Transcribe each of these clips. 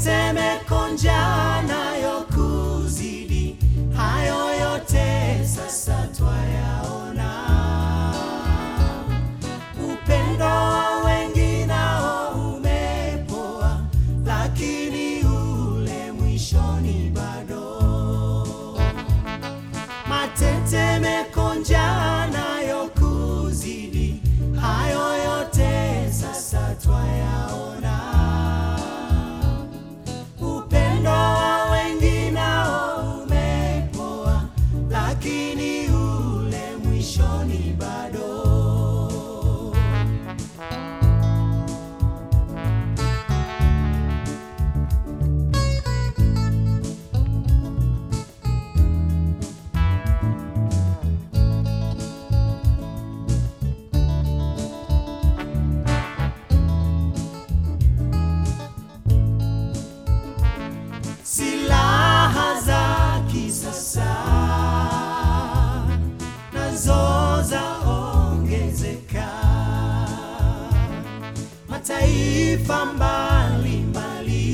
matetemeko, njaa nayo kuzidi, hayo yote sasa twayaona. Upendo wa wengi nao umepoa, lakini ule mwishoni bado. Matetemeko, njaa nayo kuzidi, hayo yote sasa twayaona. Upendo wa wengi nao umepoa, lakini ule mwishoni bado. Silaha za kisasa nazo zaongezeka, mataifa mbalimbali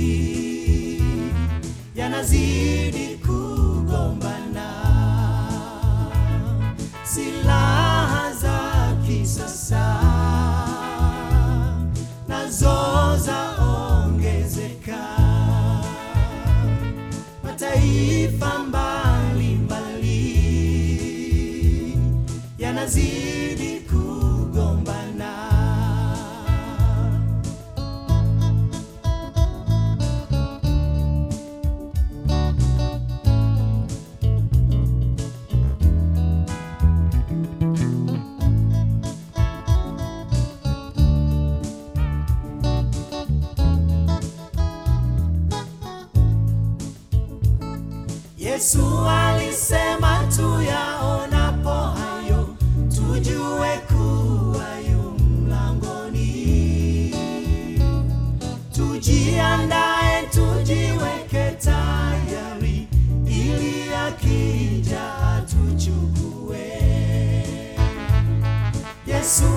yanazidi kugombana. Silaha za kisasa nazo zaongezeka mataifa mbalimbali yanazidi kugombana. Yesu alisema tuyaonapo hayo tujue kuwa yu mlangoni. Tujiandae, tujiweke tayari, ili akija atuchukue. Yesu